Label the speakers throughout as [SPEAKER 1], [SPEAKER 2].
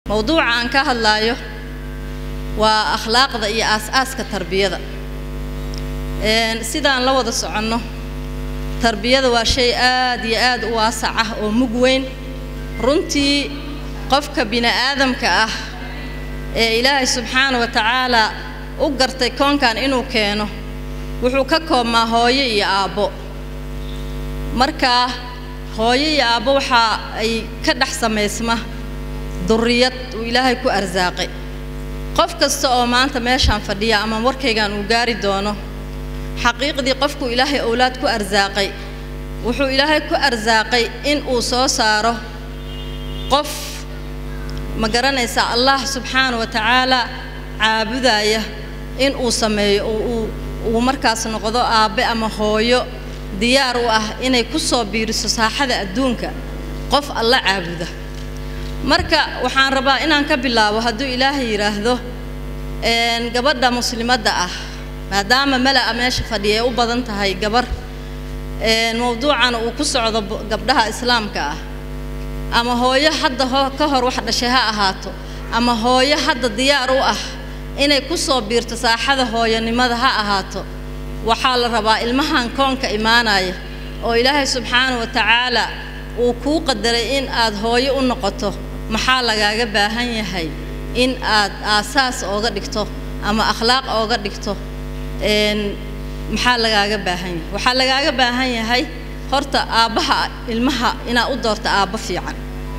[SPEAKER 1] mowduuca aan ka hadlaayo waa akhlaaqda iyo aas-aaska tarbiyada sidaan la wada soconno tarbiyada waa shay aad iyo aad u waasac ah oo mug weyn runtii qofka bini-aadamka ah ee ilaahay subxaana wa tacaalaa u gartay koonkan inuu keeno wuxuu ka koobmaa hooyo iyo aabbo markaa hooyo iyo aabbo waxa ay ka dhex samaysma durriyad uu ilaahay ku arsaaqay qof kasta oo maanta meeshaan fadhiya ama warkaygan uu gaari doono xaqiiqdii qofkuu ilaahay owlaad ku arsaaqay wuxuu ilaahay ku arsaaqay in uu soo saaro qof ma garanaysaa allah subxaana wa tacaalaa caabudaya in uu sameeyo uu uu markaas noqdo aabbe ama hooyo diyaar u ah inay ku soo biiriso saaxada adduunka qof alla caabuda marka waxaan rabaa inaan ka bilaabo hadduu ilaahay yidhaahdo gabadha muslimadda ah maadaama mela'a meesha fadhiya ay u badan tahay gabar mowduucana uu ku socdo gabdhaha islaamka ah ama hooyo hadda ka hor wax dhashay ha ahaato ama hooyo hadda diyaar u ah inay ku soo biirto saaxada hooyonimada ha ahaato waxaa la rabaa ilmahan koonka imaanaya oo ilaahay subxaana wa tacaala uu kuu qadaray in aad hooyo u noqoto maxaa lagaaga baahan yahay in aad aasaas ooga dhigto ama akhlaaq ooga dhigto maxaa lagaaga baahan yahay waxaa lagaaga baahan yahay horta aabbaha ilmaha inaad u doorto aabbo fiican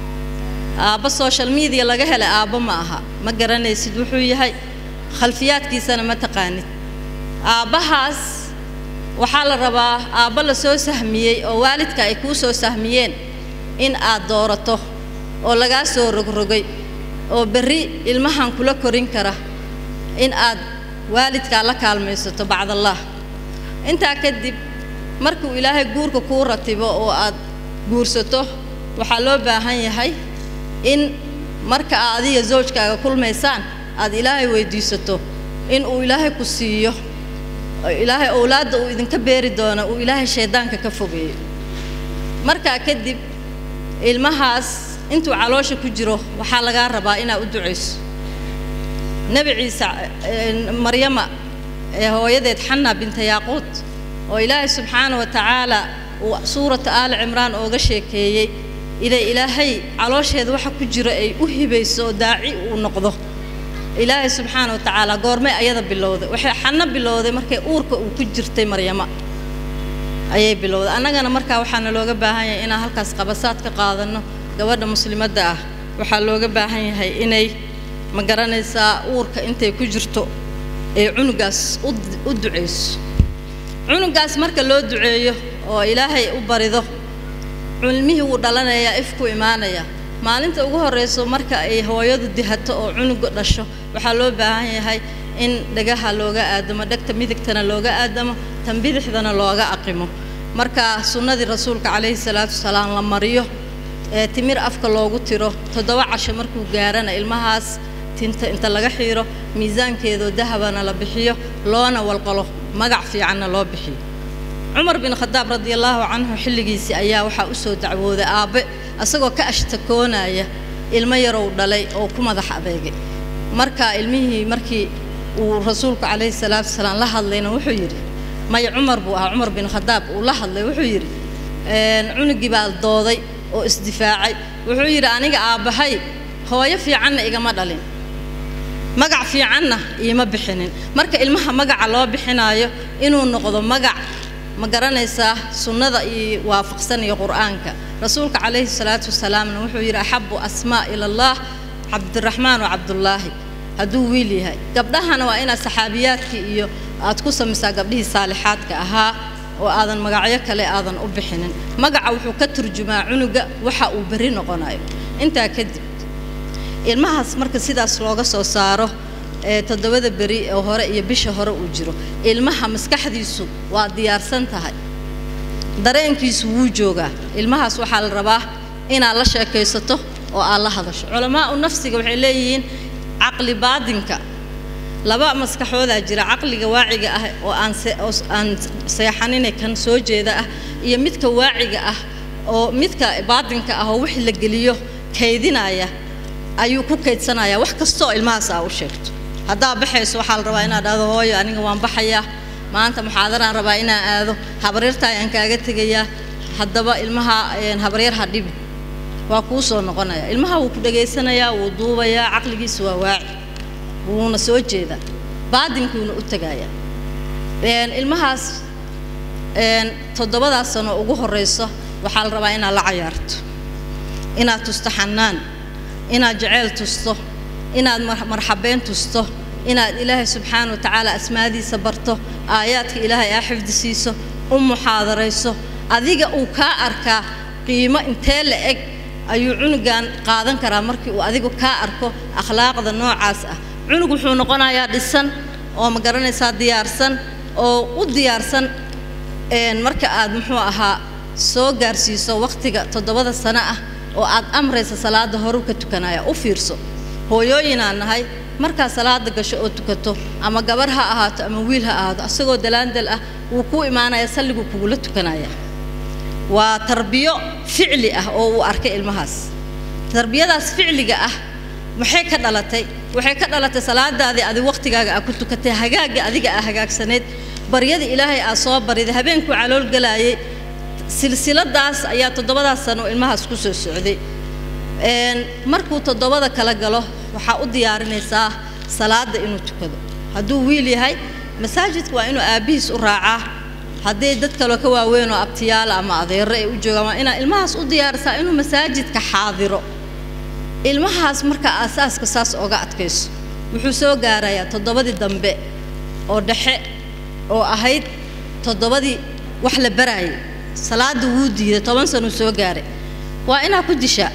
[SPEAKER 1] aabbo social media laga helay aabbo ma aha ma garanaysid wuxuu yahay khalfiyaadkiisana ma taqaanid aabbahaas waxaa la rabaa aabbo la soo sahmiyey oo waalidka ay kuu soo sahmiyeen in aad doorato oo lagaa soo rogrogay oo berri ilmahan kula korin kara in aad waalidkaa la kaalmaysato bacdallaah intaa kadib markuu ilaahay guurka kuu ratibo oo aad guursato waxaa loo baahan yahay in marka aad adiga zawjkaaga kulmaysaan aad ilaahay weyddiisato in uu ilaahay ku siiyo ilaahay owlaadda uu idinka beeri doono uu ilaahay shayddaanka ka fogeeyo markaa kadib ilmahaas intuu caloosha ku jiro waxaa lagaa rabaa inaad u ducayso nebi ciise maryama ee hooyadeed xanna binta yaaquud oo ilaahay subxaana wa tacaala uu suurata aali cimraan ooga sheekeeyey inay ilaahay caloosheeda waxa ku jiro ay u hibayso oo daaci uu noqdo ilaahay subxaana wa tacaala goormay ayada bilowday waxay xanno bilowday markay uurka uu ku jirtay maryama ayay bilowday annagana markaa waxaana looga baahan yahay inaan halkaas qabasaad ka qaadanno gabadha muslimadda ah waxaa looga baahan yahay inay ma garanaysaa uurka intay ku jirto ee cunugaas u ducayso cunugaas marka loo duceeyo oo ilaahay u barido cilmihii wuu dhalanayaa ifku imaanaya maalinta ugu horrayso marka ay hooyadu dihato oo cunuga dhasho waxaa loo baahan yahay in dhagaha looga aadamo dhegta midigtana looga aadamo tan bidixdana looga aqimo marka sunnadii rasuulka calayhi salaatu wasalaam la mariyo ee timir afka loogu tiro toddoba casho markuu gaarana ilmahaas tinta inta laga xiiro miisaankeedoo dahabana la bixiyo loona walqalo magac fiicanna loo bixiyo cumar bin khadaab radiallaahu canhu xilligiisii ayaa waxaa u soo dacwooday aabbe asagoo ka ashtakoonaya ilmo yarow dhalay oo ku madax adeegay marka ilmihii markii uu rasuulku calayhi salaatu wasalaam la hadlayna wuxuu yidhi maya cumar buu ahaa cumar bin khadaab uu la hadlay wuxuu yidhi cunugii baa dooday oo isdifaacay wuxuu yidhi aniga aabbahay hooyo fiicanna igama dhalin magac fiicanna iima bixinin marka ilmaha magaca loo bixinaayo inuu noqdo magac ma garanaysaa sunnada iyo waafaqsan iyo qur'aanka rasuulka calayhi salaatu wasalaamna wuxuu yidhi axabu asmaa ila allah cabdiraxmaan wa cabdullaahi hadduu wiil yahay gabdhahana waa inaad saxaabiyaadkii iyo aad ku samaysaa gabdhihii saalixaadka ahaa oo aadan magacyo kale aadan u bixinin magaca wuxuu ka turjumaa cunuga waxa uu berri noqonayo intaa kadib ilmahaas marka sidaas looga soo saaro ee toddobada beri oo hore iyo bisha hore uu jiro ilmaha maskaxdiisu waa diyaarsan tahay dareenkiisu wuu joogaa ilmahaas waxaa la rabaa inaad la sheekaysato oo aad la hadasho culamaau nafsiga waxay leeyihiin caqli baadinka laba maskaxoodaa jira caqliga waaciga ah oo aan oo aan seexanine kan soo jeeda ah iyo midka waaciga ah oo midka baadinka ah oo wixii la geliyo kaydinaya ayuu ku kaydsanayaa wax kastoo ilmahaas aa u sheegto haddaa baxayso waxaa la rabaa inaad dhahdo hooyo aniga waan baxayaa maanta muxaadaraan rabaa inaan aado habaryarta ayaan kaaga tegayaa haddaba ilmaha habaryar ha dhibi waa kuu soo noqonaya ilmaha wuu ku dhegaysanayaa wuu duubayaa caqligiisa waa waaci wuuna soo jeedaa baadinkuuna u tegayaa ilmahaas toddobadaas sano ugu horrayso waxaa la rabaa inaad la cayaarto inaad tusto xanaan inaad jeceyl tusto inaad marxabeyn tusto inaad ilaahay subxaana wa tacaala asmaadiisa barto aayaadka ilaahay aa xifdi siiso u muxaadarayso adiga uu kaa arkaa qiimo intee la eg ayuu cunugan qaadan karaa markii uu adigu kaa arko akhlaaqda noocaas ah cunug wuxuu noqonayaa dhisan oo ma garanaysaa diyaarsan oo u diyaarsan marka aad muxuu ahaa soo gaarsiiso wakhtiga toddobada sano ah oo aad amraysa salaada horu ka tukanaya u fiirso hooyooyinaan nahay markaad salaada gasho oo tukato ama gabar ha ahaato ama wiil ha ahaato asagoo dalaandal ah wuu kuu imaanaya salliguu kugula tukanaya waa tarbiyo ficli ah oo uu arkay ilmahaas tarbiyadaas ficliga ah maxay ka dhalatay waxay ka dhalatay salaadaadii adi wakhtigaaga aa ku tukatay hagaagga adiga aa hagaagsaneyd baryada ilaahay aa soo bariday habeenkuu calool galaayay silsiladaas ayaa toddobadaas sano ilmahaas ku soo socday markuu toddobada kala galo waxaa u diyaarinaysaa salaada inuu tukado hadduu wiil yahay masaajidka waa inuu aabbihiis u raacaa hadday dad kaloo ka waaweyn oo abtiyaala ama adeero ay u joogaan waa inaa ilmahaas u diyaarisaa inuu masaajidka xaadiro ilmahaas markaa aasaaska saas oga adkayso wuxuu soo gaarayaa toddobadii dambe oo dhexe oo ahayd toddobadii wax la baraayay salaada wuu diiday toban sanuu soo gaaray waa inaad ku dishaa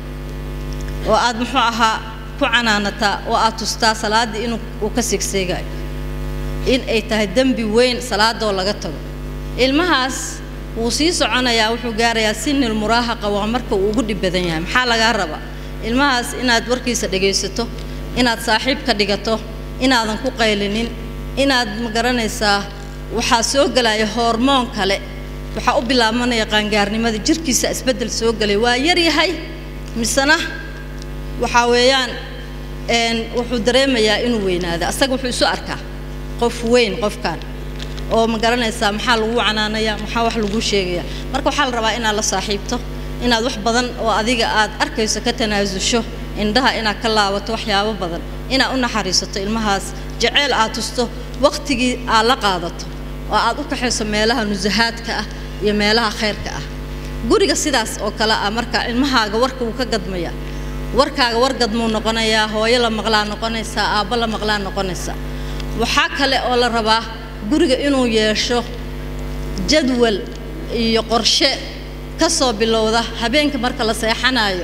[SPEAKER 1] oo aad muxuu ahaa ku canaanataa oo aad tustaa salaaddii inuu uu ka seegseegayo in ay tahay dembi weyn salaadoo laga tago ilmahaas wuu sii soconayaa wuxuu gaarayaa sinil muraahaqa waa marka uu ugu dhib badan yahay maxaa lagaa rabaa ilmahaas inaad warkiisa dhegaysato inaad saaxiib ka dhigato inaadan ku qaylinin inaad ma garanaysaa waxaa soo gelaya hormoon kale waxaa u bilaabanaya qaangaarnimada jirkiisa isbeddel soo gelay waa yar yahay misena waxaa weeyaan wuxuu dareemayaa inuu weynaado asaga wuxuu isu arkaa qof weyn qofkan oo ma garanaysaa maxaa lagu canaanaya maxaa wax lagu sheegaya marka waxaa la rabaa inaad la saaxiibto inaad wax badan oo adiga aad arkayso ka tanaasusho indhaha inaad ka laabato waxyaabo badan inaad u naxariisato ilmahaas jaceyl aad tusto wakhtigii aad la qaadato oo aad u kaxayso meelaha nusahaadka ah iyo meelaha khayrka ah guriga sidaas oo kale ah marka ilmahaaga warka wuu ka gadmaya warkaaga war gadmuu noqonayaa hooyo la maqlaa noqonaysaa aabbo la maqlaa noqonaysaa waxaa kale oo la rabaa guriga inuu yeesho jadwal iyo qorshe ka soo bilowda habeenka marka la seexanayo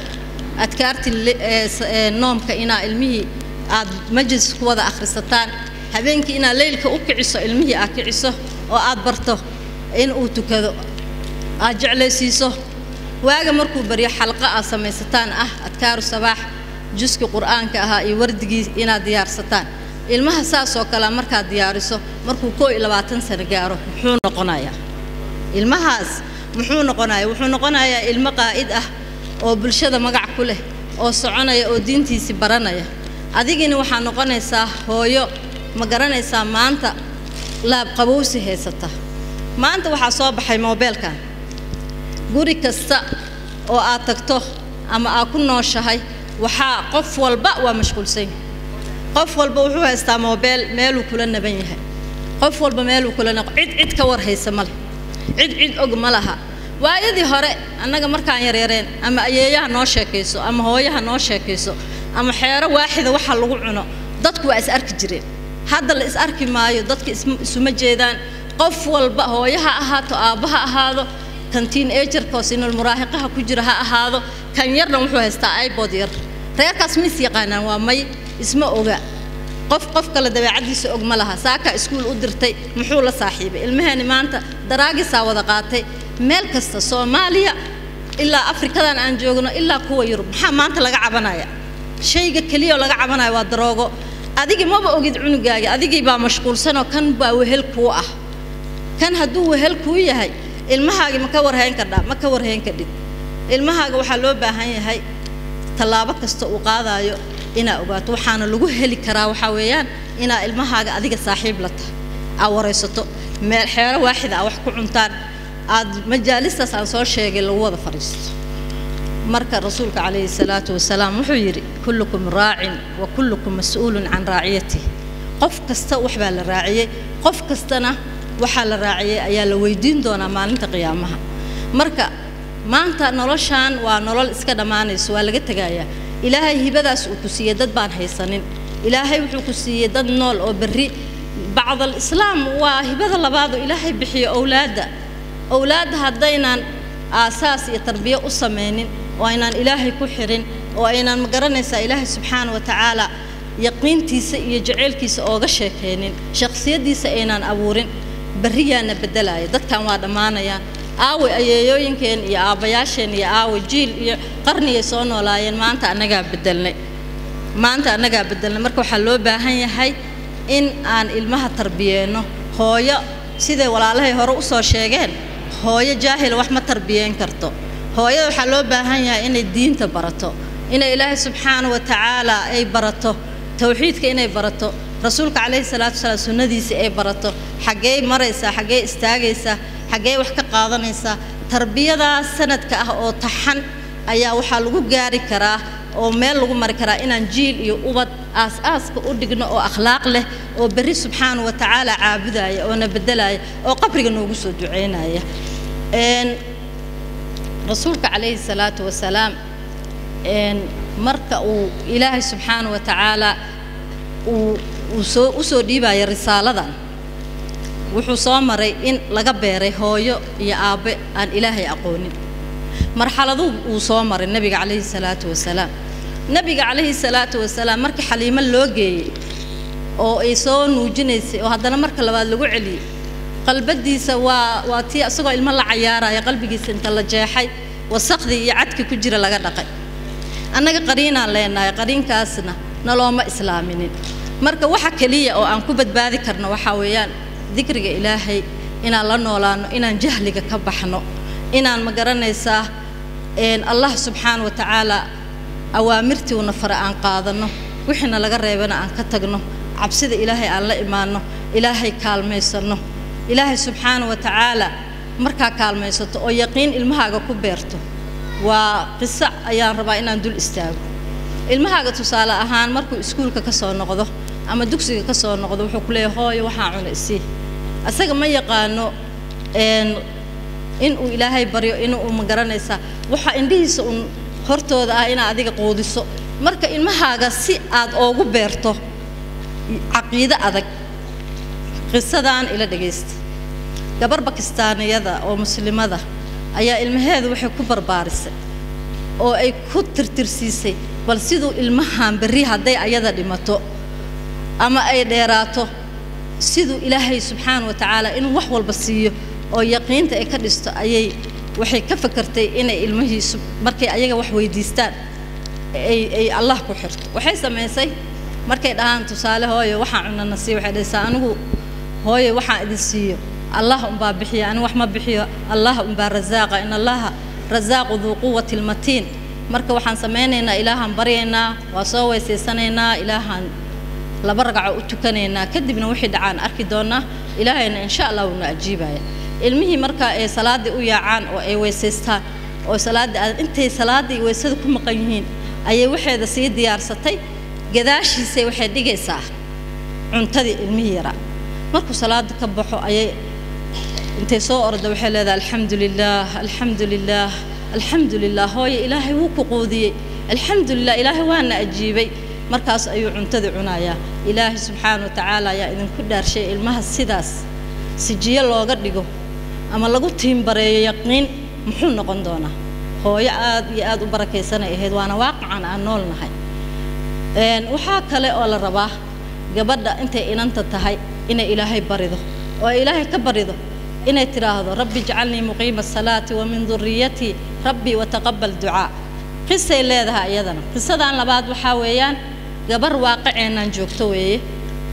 [SPEAKER 1] adkaartii noomka inaa ilmihii aad majlis ku wada akhrisataan habeenkii inaad leylka u kiciso ilmihii aad kiciso oo aad barto in uu tukado aad jeclaysiiso waaga markuu baryo xalqo aad samaysataan ah adkaaru sabaax juski qur'aanka ahaa iyo wardigii inaad diyaarsataan ilmaha saasoo kale markaad diyaariso markuu koo iyo labaatan sano gaaro muxuu noqonayaa ilmahaas muxuu noqonayaa wuxuu noqonayaa ilmo qaa'id ah oo bulshada magac ku leh oo soconaya oo diintiisii baranaya adigina waxaa noqonaysaa hooyo ma garanaysaa maanta laab qabowsi haysata maanta waxaa soo baxay moobeelkan guri kasta oo aad tagto ama aad ku nooshahay waxaa qof walba waa mashquulsan yahay qof walba wuxuu haystaa moobeel meeluu kula naban yahay qof walba meeluu kula naq cid cid ka war haysa ma leh cid cid og ma laha waayadii hore annaga markaan yaryareen ama ayeeyaha noo sheekayso ama hooyaha noo sheekayso ama xeero waaxida waxa lagu cuno dadku waa is arki jireen hadda la is arki maayo dadka isuma jeedaan qof walba hooyo ha ahaato aabba ha ahaado kantiin ejarkoo sinul muraahiqaha ku jira ha ahaado kan yarna wuxuu haystaa ibod yar reerkaas ma is yaqaanaan waa may isma oga qof qof kale dabeecaddiisa og ma laha saakaa iskuul u dirtay muxuu la saaxiibay ilmaheeni maanta daraagisaa wada qaatay meel kasta soomaaliya ilaa afrikadan aan joogno ilaa kuwa yurub maxaa maanta laga cabanaya shayga keliyaoo laga cabanaya waa daroogo adigi maba ogid cunugaagi adigii baa mashquulsanoo kan baa wehel kuu ah kan hadduu wehel kuu yahay ilmahaagi ma ka warhayn kardhaa ma ka warhayn kadhid ilmahaaga waxaa loo baahan yahay tallaabo kasta uu qaadayo inaa ogaato waxaana lagu heli karaa waxaa weeyaan inaa ilmahaaga adiga saaxiib la tahay aa waraysato meel xeero waaxida aa wax ku cuntaan aad majaalistaas aan soo sheegay lagu wada fadhiisto marka rasuulka calayhi salaatu wasalaam wuxuu yidhi kullukum raacin wa kullukum mas-uulun can raaciyatih qof kasta wax baa la raaciyey qof kastana waxaa la raaciyey ayaa la weydiin doonaa maalinta qiyaamaha marka maanta noloshaan waa nolol iska dhammaanayso waa laga tegayaa ilaahay hibadaas uu ku siiyey dad baan haysanin ilaahay wuxuu ku siiyey dad nool oo berri bacdal islaam waa hibada labaadoo ilaahay bixiyo owlaadda owlaadda haddaynaan aasaas iyo tarbiyo u samaynin oo aynaan ilaahay ku xirin oo aynaan ma garanaysaa ilaahay subxaana wa tacaala yaqiintiisa iyo jaceylkiisa ooga sheekaynin shakhsiyaddiisa aynaan abuurin berriyaana beddelaya dadkan waa dhammaanayaan aaway ayeeyooyinkeen iyo aabbayaasheen iyo aaway jiil iyo qarniyay soo noolaayeen maanta annagaa beddelnay maanta annagaa beddelnay marka waxaa loo baahan yahay in aan ilmaha tarbiyeenno hooyo siday walaalahay hore u soo sheegeen hooyo jaahila wax ma tarbiyeen karto hooyada waxaa loo baahan yahay inay diinta barato inay ilaahay subxaana wa tacaala ay barato towxiidka inay barato rasuulka calayhi salaatu wasalaam sunnadiisii ay barato xaggee maraysaa xaggee istaagaysaa xaggee wax ka qaadanaysaa tarbiyadaas sanadka ah oo taxan ayaa waxaa lagu gaari karaa oo meel lagu mari karaa inaan jiil iyo ubad aas-aaska u dhigno oo akhlaaq leh oo berri subxaana wa tacaala caabudaya oona beddelaya oo qabriga noogu soo ducaynaya rasuulka calayhi salaatu wasalaam marka uu ilaahay subxaana wa tacaala uu uu soo u soo dhiibaya risaaladan wuxuu soo maray in laga beeray hooyo iyo aabbe aan ilaahay aqoonin marxaladuu uu soo maray nebiga calayhi salaatu wasalaam nebiga calayhi salaatu wasalaam markii xaliimo loo geeyey oo ay soo nuujinaysay oo haddana marka labaad lagu celiyey qalbadiisa waa waa tii isagoo ilmo la cayaaraya qalbigiisa inta la jeexay wasaqdii iyo cadkii ku jira laga dhaqay annaga qariinaan leenahay qariinkaasna nalooma islaaminin marka waxa keliya oo aan ku badbaadi karno waxaa weeyaan dikriga ilaahay inaan la noolaano inaan jahliga ka baxno inaan ma garanaysaa allah subxaana wa tacaala awaamirtiuna fare aan qaadanno wixiina laga reebana aan ka tagno cabsida ilaahay aan la imaanno ilaahay kaalmaysanno ilaahay subxaana wa tacaala markaa kaalmaysato oo yaqiin ilmahaaga ku beerto waa qiso ayaan rabaa inaan dul istaago ilmahaaga tusaale ahaan markuu iskuulka ka soo noqdo ama dugsiga ka soo noqdo wuxuu ku leeyahay hooyo waxaa cuna isii asaga ma yaqaano inuu ilaahay baryo inuu ma garanaysaa waxaa indhihiisa uun hortooda ah inaad adiga quudiso marka ilmahaaga si aad oogu beerto caqiide adag qisadaan ila dhagaysta gabar bakistaaniyada oo muslimada ayaa ilmaheedu waxay ku barbaarisay oo ay ku tirtirsiisay bal siduu ilmahan berri hadday ayada dhimato ama ay dheeraato siduu ilaahay subxaana wa tacaala inuu wax walba siiyo oo yaqiinta ay ka dhisto ayay waxay ka fakartay inay ilmihiisu markay ayaga wax weydiistaan ay ay allah ku xirto waxay samaysay markay dhahaan tusaale hooyo waxaan cunana sii waxay dhahaysaa anigu hooyo waxaan idin siiyo allah umbaa bixiya anigu wax ma bixiyo allah umbaa rasaaqa in allaha rasaaqu duu quwati lmatiin marka waxaan samaynaynaa ilaahaan baryaynaa waa soo weysaysanaynaa ilaahaan laba ragaco u tukanaynaa kadibna wixii dhacaan arki doonaa ilaahayna insha allah wuuna ajiibaya ilmihii marka ay salaaddii u yaacaan oo ay weysaystaan oo salaaddii aad intay salaaddii weysada ku maqan yihiin ayay waxeeda sii diyaarsatay gadaashiisay waxay dhigaysaa cuntadii ilmihii yaraa markuu salaada ka baxo ayay intay soo orda waxay leedahay alxamdu lilaah alxamdu lilaah alxamdu lilah hooye ilaahay wuu ku quudiyey alxamdu lilah ilaahay waana ajiibay markaas ayuu cuntadii cunayaa ilaahay subxaana wa tacaala ayaa idinku dhaarshay ilmaha sidaas sijiyo looga dhigo ama lagu tiimbareeyo yaqiin muxuu noqon doonaa hooyo aad iyo aad u barakaysanay ahayd waana waaqacan aan nool nahay waxaa kale oo la rabaa gabadha intay inanta tahay inay ilaahay barido oo ay ilaahay ka barido inay tidhaahdo rabbi ijcalnii muqiima asalaati wa min duriyatii rabbii wataqabal ducaa qisay leedahay iyadana qisadan labaad waxaa weeyaan gabar waaqiceennan joogto weeye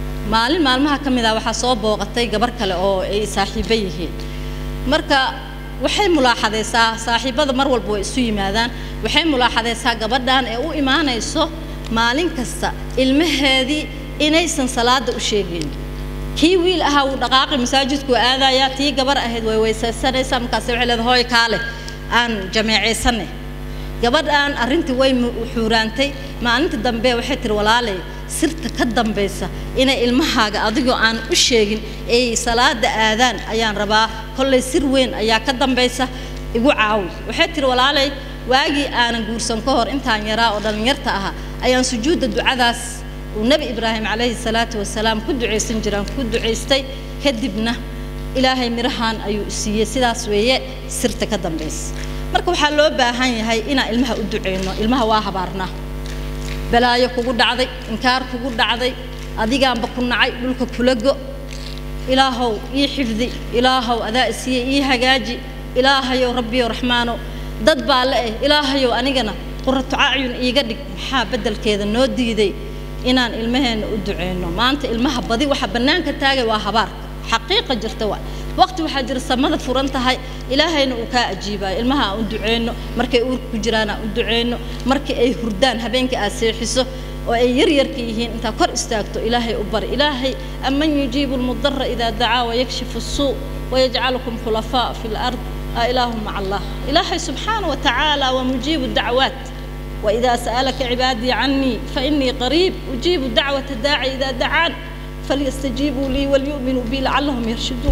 [SPEAKER 1] maalin maalmaha ka mid ah waxaa soo booqatay gabar kale oo ay saaxiibo yihiin marka waxay mulaaxadaysaa saaxiibada mar walba way isu yimaadaan waxay mulaaxadaysaa gabadhan ee u imaanayso maalin kasta ilmaheedii inaysan salaada u sheegayn kii wiil ahaa wuu dhaqaaqi masaajidku aadayaa tii gabar ahayd way weysaysanaysaa markaas waxay leedahay hooy kaale aan jameecaysanay gabadhan arrintii way xuuraantay maalintii dambe waxay tiri walaalay sirta ka dambaysa inay ilmahaaga adigoo aan u sheegin ay salaada aadaan ayaan rabaa kollay sir weyn ayaa ka dambaysa igu caawi waxay tiri walaalay waagii aanan guursan ka hor intaan yaraa oo dhallinyarta ahaa ayaan sujuudda ducadaas uu nebi ibraahim calayhi salaatu wasalaam ku ducaysan jiraan ku ducaystay kadibna ilaahay mirahan ayuu siiyey sidaas weeye sirta ka dambaysa marka waxaa loo baahan yahay inaan ilmaha u duceyno ilmaha waa habaarnaa balaayo kugu dhacday inkaar kugu dhacday adigaanba ku nacay dhulka kula go ilaahow ii xifdi ilaahow adaa isiiye ii hagaaji ilaahayow rabbiyo raxmaano dad baa le eh ilaahayow anigana quratu acyun iiga dhig maxaa beddelkeeda noo diiday inaan ilmaheenna u duceyno maanta ilmaha badi waxa bannaanka taagay waa habaarka xaqiiqa jirta waa waqti waxaa jira samada furan tahay ilaahayna uu kaa ajiibayo ilmaha aan u duceyno markay uurka ku jiraan aan u duceyno markii ay hurdaan habeenkii aad seexiso oo ay yaryarka yihiin intaa kor istaagto ilaahay u bari ilaahay aman yujiibu lmudara idaa dacaa wayakshifu suu wayajcalukum khulafaa fi lard a ilaahu maca allah ilaahay subxaana wa tacaala waa mujiibu dacwaat وإذا سألك عبادي عني فإني قريب أجيب دعوة الداعي إذا دعان فليستجيبوا لي وليؤمنوا بي لعلهم يرشدون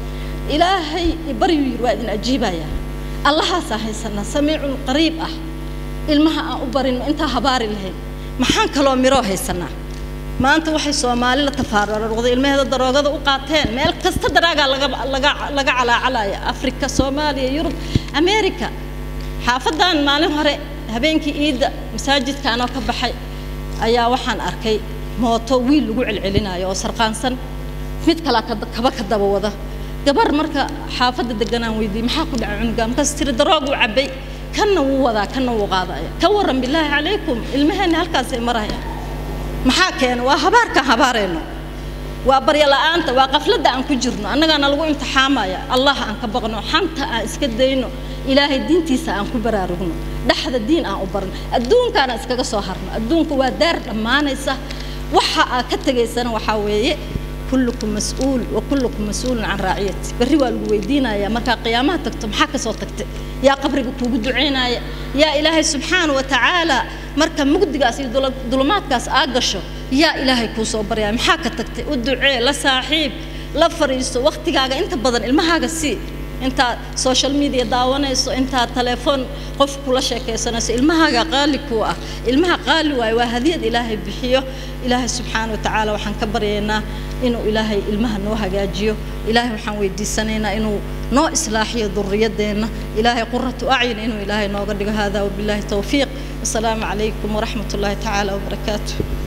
[SPEAKER 1] إلهي بريو يروادن أجيبا يا الله ساهي سنة سميع قريب أه ilmaha aan u barin intaa habaari lahayn maxaan kaloo miroo haysanaa maanta waxay soomaali la tafaararooday ilmaheeda daroogada u qaateen meel kasta daraagaa laga laga laga calaacalaya afrika soomaaliya yurub america xaafadan maalin hore habeenkii iidda masaajidka anoo ka baxay ayaa waxaan arkay mooto wiil lagu celcelinayo oo sarqaansan mid kalaa kaba ka daba wada gabar marka xaafadda deganaan weydiiyey maxaa ku dhacay cunuga markaas tiri darooguu cabbay kanna wuu wadaa kanna wuu qaadaya ka warran bilaahi calaykum ilmaheenna halkaasay marayaan maxaa keena waa habaarkaan habaarayno waa barya la'aanta waa qafladda aan ku jirno annagaana lagu imtixaamaya allah aan ka baqno xanta aan iska dayno ilaahay diintiisa aan ku baraarugno dhexda diin aan u barno adduunkaana iskaga soo harno adduunka waa daar dhammaanaysa waxa aad ka tegaysana waxaa weeye kullukum mas-uul wa kullukum mas-uulun can raaciyati berri waa lagu weydiinayaa markaa qiyaamaha tagto maxaa ka soo tagtay yaa qabriga kuugu ducaynaya yaa ilaahay subxaana wa tacaala marka mugdigaas iyo dulumaadkaas aa gasho yaa ilaahay kuu soo baryaya maxaa ka tagtay u ducee la saaxiib la fariiso waqtigaaga inta badan ilmahaaga sii intaad social media daawanayso intaad telefoon qof kula sheekaysanayso ilmahaaga qaali kuu ah ilmaha qaali waayo waa hadiyad ilaahay bixiyo ilaahay subxaana wa tacaala waxaan ka baryaynaa inuu ilaahay ilmaha noo hagaajiyo ilaahay waxaan weydiisanaynaa inuu noo islaaxiyo duriyadeenna ilaahay quratu acyun inuu ilaahay nooga dhigo hada wabilaahi towfiiq wasalaamu calaykum waraxmat ullaahi tacaala wabarakaatu